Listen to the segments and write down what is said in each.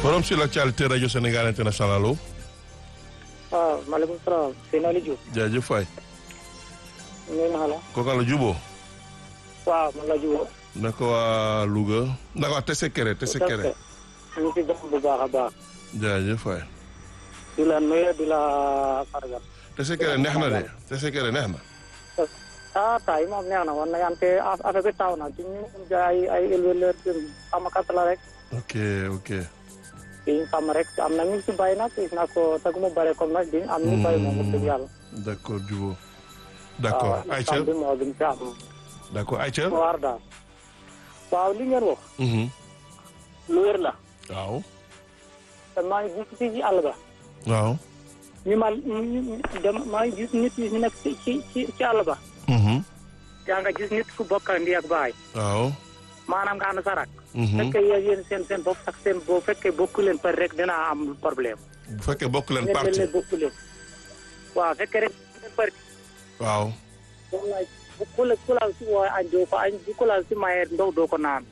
forum sur l'actualité rajo Sénégal international allo. waaw maaleykum salaam sëñ Aliou Diouf. jaajëf waay. nuyu naa la. kooku la juboo. waaw man la Diouf. naka waa Louga. naka waa Tessekere Tessekere. ñu ngi si jàmm bu baax a baax. jaajëf waay. di la nuyu di la fargal. Tessekere neex na de Tessekere neex na. ah taay moom neex na woon na yante affaire bi taw na ci ñu ay ay éleveur sàmmkat la rek. ok ok. di sàmm rek am na ñu si bay nag gis naa ko tegu mu bare comme nag di am ñu bay moom wax dëgg yàlla. d' accord juboo. d' accord waaw Aïcha bi moo gën si am. d' accord Aïcha. waar daal. waaw li ngeen wax. lu wér la. waaw. te maa ngi gis fii ci àll ba. waaw. ñu ma ñu dem maa ngi gis nit ñi nekk ci ci ci ci àll ba. yaa nga gis nit ku bokk ndi ak baay. waaw. maanaam nga ànd sa rak. fekkee yéen yéen seen seen bopp ak seen boo fekkee bokku leen par rek dinaa am problème. bu fekkee bokk leen ngeen parti leen bokku leen. waaw fekkee rek seen parti. waaw. wallaay bu ku la ku la si woo añ doo ko añ bu ku la si maye ndox doo ko naan.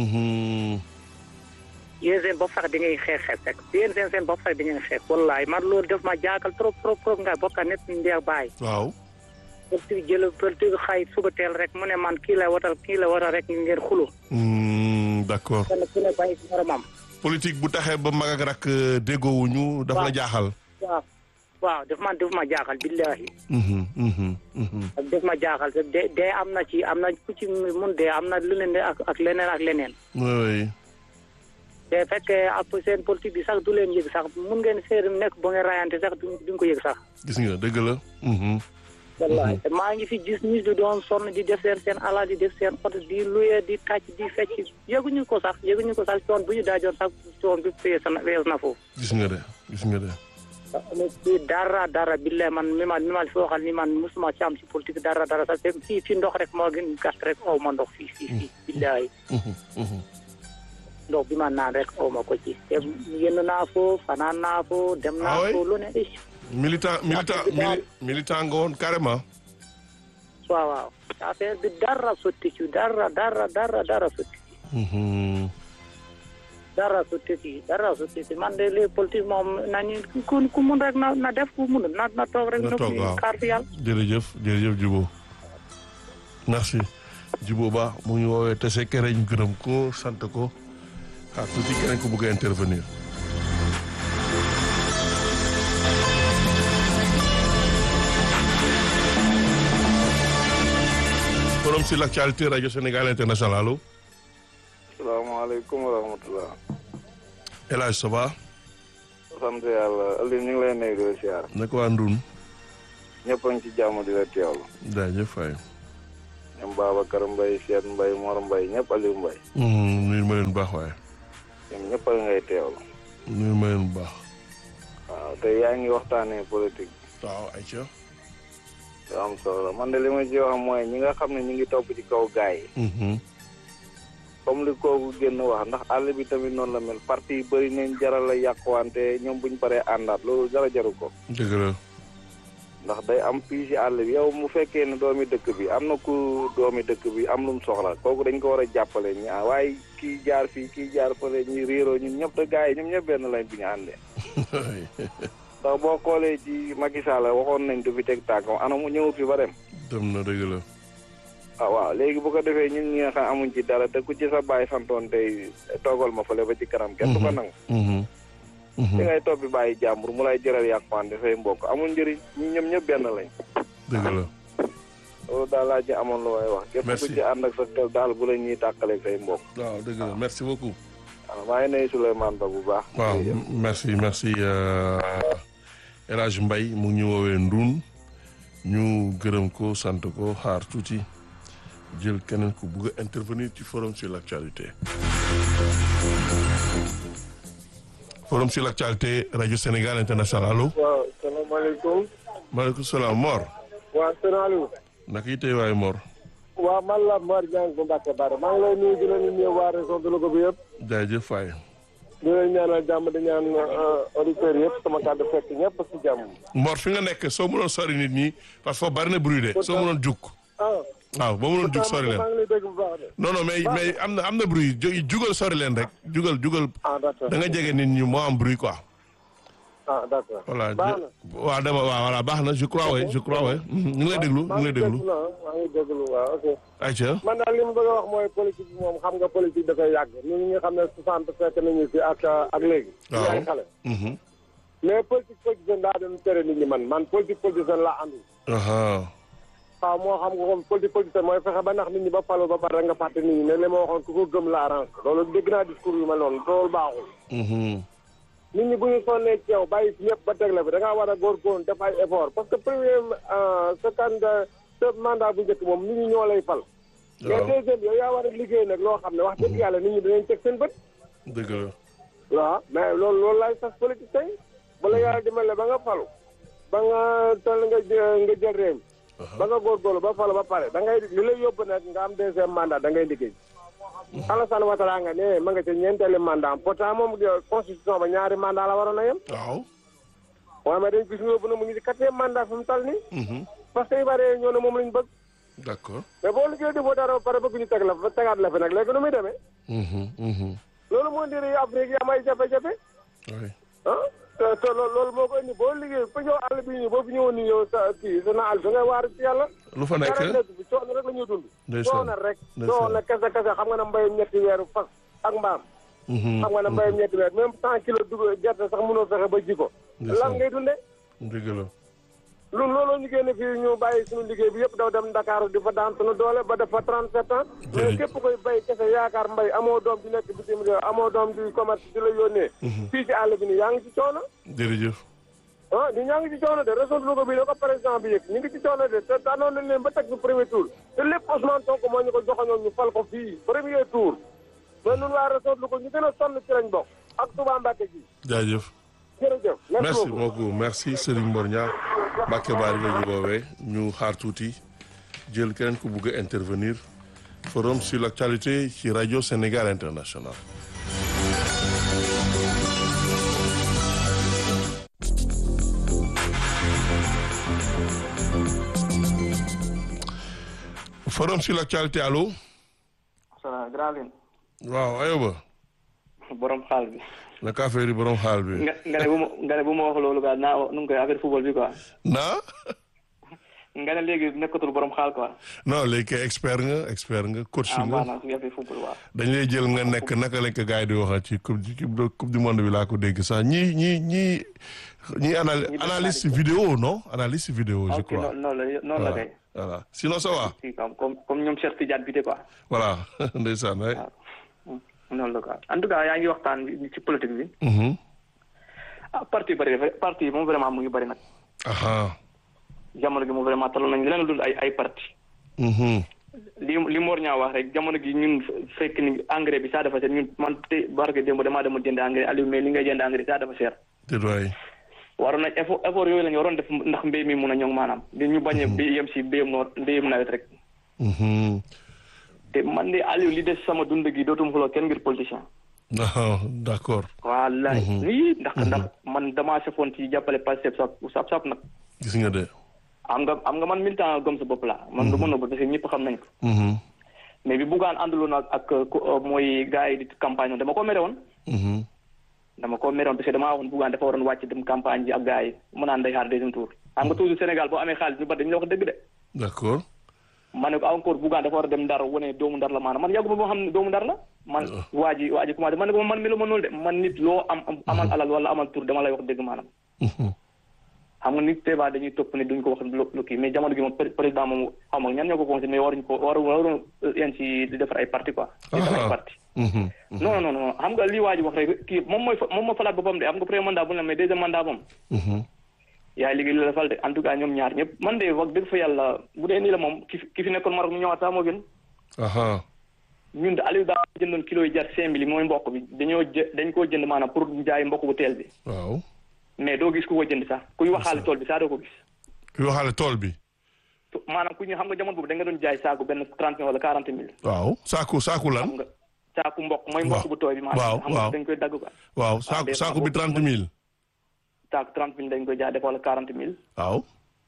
yéen seen bopp sax di ngay xeex xeex rek yéen seen seen bopp sax di ngeen xeex wallaay man loolu def ma jaakal trop trop trop nga bokk nit ndi ak baay. waaw. politique jël politique xay suba teel rek mu ne man kii la watal kii la watal rek ngeen xulu d' accord kenn ku ne bàyyi ci moromam politique bu taxee ba mag ak rak déggoowuñu daf la jaaxal. waaw waaw daf man daf ma jaaxal billahi Mhm, mhm, mhm. ak daf ma jaaxal te de dee am na ci am na ku ci mun dee am na lu leen ak ak leneen ak leneen oui oui. te fekkee ak seen politique bi sax du leen yëg sax mun ngeen seer nekk ba ngeen rayante sax du duñ ko yëg sax gis nga dëgg la. Mhm. wallahi te maa ngi fi gis nit di doon sonn di def seen seen alal di def seen oto di luye di tàcc di fecc yëguñu ko sax yëguñu ko sax coon bu ñu daajoon sax coon bi fees na fees na foofu gis nga de gis nga de. fii dara dara billahi man mi ma mi ma fi waxal ni man musuma ci am ci politique dara dara sax te fii fii ndox rek moo gën gàtt rek aw ma ndox fii fii fii billahi Mhm, mhm. ndox bi ma naan rek aw ma ko ci te yenn naa foo fanaan naa foo dem Ah naa oui? foo lu ne eh militant militant bi daal- mili- militant nga woon carrément. waaw waaw affaire bi dara sotti ci dara dara dara dara sotti ci Mhm. dara sotti ci dara sotti ci man de les politique moom nañu ku ku mun rek na na def ku mun na na toog rek Na toog, waaw. xaar fi yàlla jërëjëf jërëjëf Djibo merci Djibo Ba mu ngi woowee Tessekere ñu gërëm ko sant ko xaar tuuti keneen ko bëgg a intervenir. forum sur l'actualité rajo Sénégal international allo salaamaaleykum wa rahmatulah. El Hadj ça va sant yàlla Aliou ñu ngi lay nuyu di la siyaar. naka waa Ndun ñëpp a ngi ci jàmm di la teewlu. jaajëf waay ñoom Babacar Mbaye Cheikh Mbaye Mor Mbaye ñëpp Aliou Mbaye. nuyu ma leen bu baax waaye ñoom ñëpp a ngay teewlu. nuyu ma leen bu baax waaw te yaa ngi waxtaanee politique waaw Aïcha bi am solo la man de li ma ci wax mooy ñi nga xam ne ñu ngi topp ci kaw gaay yi. comme li kooku génn wax ndax àll bi tamit noonu la mel parti yi bëri nañ jaral la yàquwante ñoom buñ paree àndaat loolu dara jaru ko. dëgg la ndax day am fii ci àll bi yow mu fekkee ne doomi dëkk bi am na ku doomi dëkk bi am lu mu soxla kooku dañ ko war a jàppale ñi ah waaye kii jaar fii kii jaar fële ñi réeroo ñun ñëpp te gars yi ñoom ñëpp benn lañ bi ñu àndee ndax boo xoolee ci Macky Sall waxoon nañ du fi teg tànkam ana mu ñëw fi ba dem dem na dëgg la ah waaw léegi bu ko defee ñun ñi nga xam amuñ ci dara te ku ci sa bàyyi santoon tey toogal ma fële ba ci kanam kenn du ko nangu Mhm. Mhm. li ngay toppi bàyyi jàmbur mu lay jëral yàqwante say mbokk amul njëriñ ñi ñoom ñëpp benn lañ dëgg la loolu daal laa ci amoon lu may wax. képp Merci. ku ci ànd ak sa xel daal bu la ñuy tàqaleeg say mbokk. waaw dëgg la merci beaucoup waaw maa ngi nuyu Souleymane Ba bu baax. waaw jërëjëf. merci merci euh, El Hadj Mbaye mu ngi ñu woowee Ndun ñu gërëm ko sant ko xaar tuuti jël keneen ku bugg a intervenir ci forum sur l'actualité forum sur l'actualité rajo Sénégal international allo waaw salaamaaleykum. maaleykum salaam Mor waa sëñ Aliou. naka yi tey waay Mor waa man la Mor Diagne bu Mbacke Bara maa ngi lay nuyu di la nuyu waa région de Louga bi yëpp. jaajëf waay di leen ñaanal jàmm di ñaan auditeurs yëpp sama kàddu fekk ñëpp si jàmm. Mor fi nga nekk soo mënoon sori nit ñi parce que foofu bari na bruit de soo mënoon jukk ah waaw ba mënoon jug sori leen maa ngi lay dégg bu baax de. non non mais mais am na am na bruit ju- jugal sori leen rek jugal jugal ah d'accord da nga jege nit ñi moo am bruit quoi ah d'accord. voilà baax na. waaw dama waaw voilà baax na je crois oui je crois oui ñu ngi lay déglu ñu ngi lay déglu maa ngi maa ngi déglu waaw ok. ayca man daal li mu bëgg a wax mooy politique bi moom xam nga politique dafay yàgg ñun ñi nga xam ne soixante fekk nañu fi ak ak léegi. Waaw. ñu ay xale. Mhm. mais politique politicienne daa doon tere nit ñi man man politique politicienne laa àndul. aha waaw moo xam nga comme politique politicienne mooy fexe ba nax nit ñi ba falu ba pare nga fàtte nit ñi ne li ma waxoon ku ko gëm la arrange loolu dégg naa discours yu mel noonu loolu baaxul. Mhm. nit ñi bu ñu sonnee ci yow bàyyi fi ñëpp ba teg la fi da ngaa war a góorgóorlu def ay effort parce que premier sa candidat sa mandat bu njëkk moom nit ñi ñoo lay fal. mais waaw deuxième yow yaa war a liggéey nag loo xam ne wax dëgg yàlla nit ñi dinañ teg seen bët. dëgg la waaw mais loolu loolu laay sas politique tey bu la yàlla dimbale ba nga falu ba nga toll nga jë- nga jël réew mi ba nga góorgóorlu ba falu ba pare da ngay li lay yóbbu nag nga am deuxième mandat da ngay liggéey. Alassane Ouattara nga ne ma nga ca ñeenteeli mandat am pourtant moom constitution ba ñaari mandat la waroon a yem. waaw waaw mais dañ gis nga yóbbu na mu ngi ci quatrième mandat fi mu tal nii Mhm. parce que Ivoiriens ñoo ne moom lañ bëgg d'accord mais boo liggéey defoo dara ba pare bëgg ñu teg la fa tegaat la fi nag léegi nu muy demee Mhm. Mhm. loolu moo indi réew Afrique yi am ay jafe-jafe oui ah te te loolu loolu moo ko indi boo liggéey fa ñëw àll bi nii boo fi ñëwoon nii yow sa kii sa na àll da ngay waar ci yàlla lu fa nekk dara nekk fi coono rek la ñuy dund Ndeysaan. coono rek Ndeysaan. coono kese kese xam nga ne mbayum ñetti weeru fas ak mbaam Mhm. xam nga ne mbayum ñetti weer même cent kilos dugub gerte sax mënoo fexe ba ji ko Ndeysaan. lan ngay dundee dëgg la lu looloo ñu génne fii ñu bàyyi suñu liggéey bi yëpp daw dem Dakar di fa daan suñu doole ba def fa 37 ans mais Jërëjëf. képp koy bay kese yaakaar mbay amoo doom di nekk bitim réew amoo doom di commerce di la yónnee fii ci àll bi nii yaa ngi ci coono jërëjëf ah ñu ñaa ngi ci coono de région de Louga bi la ko président bi yëg ñu ngi ci coono de te tànnoon nañ leen ba teg fi premier tour te lépp Ousmane Sonko moo ñu ko joxoñoon ñu fal ko fii premier tour mais ñun waa région de Louga ñu gën a sonn ci lañ bokk ak Touba Mbacké gi jaajëf jërëjëf merci beaucoup merci Serigne Mor Niang Mbacke Bari la ñu woowee ñu xaar tuuti jël keneen ku bugg a intervenir forum sur l'actualité ci rajo Sénégal International forum sur l'actualité allo salaam grand leen waaw ayoba borom xaal bi naka affaire yi borom xaal bi nga nga ne bu ma nga ne bu ma wax loolu quoi naa nu ngi koy affaire football bi quoi naa nga ne léegi nekkatul borom xaal quoi non léegi kay expert nga expert nga coach ah nga maanaam su affaire football waaw dañ lay jël nga nekk naka lañ ko gars yi di waxal ci coupe du coupe du monde bi laa ko dégg sax ñi ñi ñi ñi anal def analyste vidéo non analyste vidéo je ok crois noonu noonu la noonu la voilà kay voilà sinon ça va si comme comme comme ñoom Cheikh Tidiane bi de quoi voilà ndeysaan waay waaw noonu la quoi en tout cas yaa ngi waxtaan bi ci politique bi Mhm. ah parti bëri parti moom vraiment mu ngi bëri nag aha jamono gi moom vraiment taloon nañ leneen dul ay ay parti Mhm. li li Mor ñaa wax rek jamono gi ñun fekk ni engrais bi saa dafa seer ñun man te barke démb damaa demoon jënd engrais Aliou mais li ngay jënd engrais saa dafa seer déet waay waroon nañ effort effort yooyu la ñu waroon def ndax mbéy mi mun a ñoŋ maanaam di ñu bañ a bi yem si mbéyum noor mbéyum nawet rek Mhm. te man de Aliou li des sama dund gi dootum xuloo kenn ngir politicien ah d'accord wallaay nii ndax ndax man damaa sefoon ci jàppale Pastef sap sap sap nag gis nga de am nga am nga man militant gëm sa bopp la man du ma nëbb parce que ñëpp xam nañ ko Mhm. mais bi buggaan ànduloon ak ak ku- mooy gars yi di campagne woon dama ko mere woon Mhm. dama ko meroon parce que damaa waxoon buggaan dafa waroon wàcc dem campagne ji ak gars yi mu naan day xaar deuxième tour xam nga toujours Sénégal boo amee xaalis ñu bari dañu la wax dëgg de d'accord ma ne ko encore buggaan dafa war a dem ndar wane doomu ndar la maanaam man yàgguma boo xam ne doomu ndar la man waa ji waa ji commencé man ne ko man mi lu ma noonu de man nit loo am am- amal alal wala amal tur dama lay wax dëgg maanaam Mhm. xam nga nit teebaa dañuy topp ne duñ ko wax lu lu kii mais jamono gi moom pré- président moom xam nga ñan ñoo ko conseillé mais waruñu ko waru waruñu yéen ci di defar ay parti quoi di defar ay Ah. parti Mhm. non non non xam nga lii waa ji wax rek kii moom mooy fa- moom moo falaat boppam de am nga premier mandat bu ne mais deuxième mandat moom Mhm. yaay liggéey li la fal de en tout cas ñoom ñaar ñëpp man de wax dëgg fa yàlla bu dee nii la moom ki fi ki fi nekkoon Maroc mu ñëwaat sax moo gën aha ñun de Aliou daa jëndoon kilo yi jar cinq mille mooy mboq bi dañoo jë dañ koo jënd maanaam pour jaay mboq bu teel bi waaw mais doo gis ku ko jënd sax kuy waxaale tool bi sax doo ko gis kuy waxaale tool bi To- maanaam ku ñu xam nga jamono boobu da nga doon jaay saaku benn trente mille wala quarante mille waaw saaku saaku lan xam nga saaku mboq mooy Waaw. mboq bu tooy bi Waaw, maanaam xam waaw. nga dañ koy dagg quoi waaw saaku des fois saaku bi boobu trente mille saaku trente mille dañ koy jaay def wala quarante mille waaw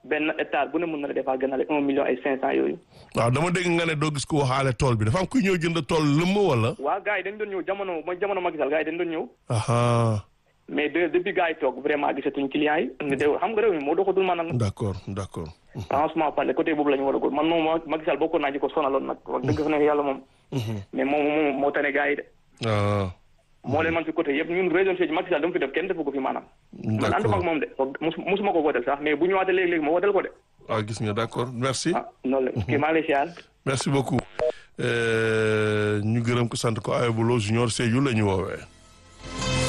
benn hectare bu ne mën na la defaa gënale un million ay cinq cent yooyu waaw dama dégg nga ne doo gis ko waxaale tool bi dafa am kuy ñëw jënd tool lëmm wala. waa gars yi dañ doon ñëw jamono mooy jamono Macky Sall gars yi dañ doon ñëw aha mais de depuis gars yi toog vraiment gisatuñ clients yi de xam nga réew mi moo doxatul maanaam d'accord d'accord. franchement parler côté boobu la ñu war a góor man moom Macky Sall bokkoon naa ci ko sonaloon nag wax dëgg fa ne yàlla moom mais moom moom moo tane gars yi de ah moo leen man fi côté yëpp ñun région Sédhiou Macky Sall dama fi def kenn defu ko fi maanaam man ànduma ak moom de mus musuma ko wooteel sax mais bu ñëwaatee léegi-léegi ma wooteel ko de ah gis nga d'accord merci. ah noonu la kii maa ngi lay siyaar merci beaucoup. Euh, ñu gërëm ko sant ko Ayobolo Junior Sédhiou la ñu woowee.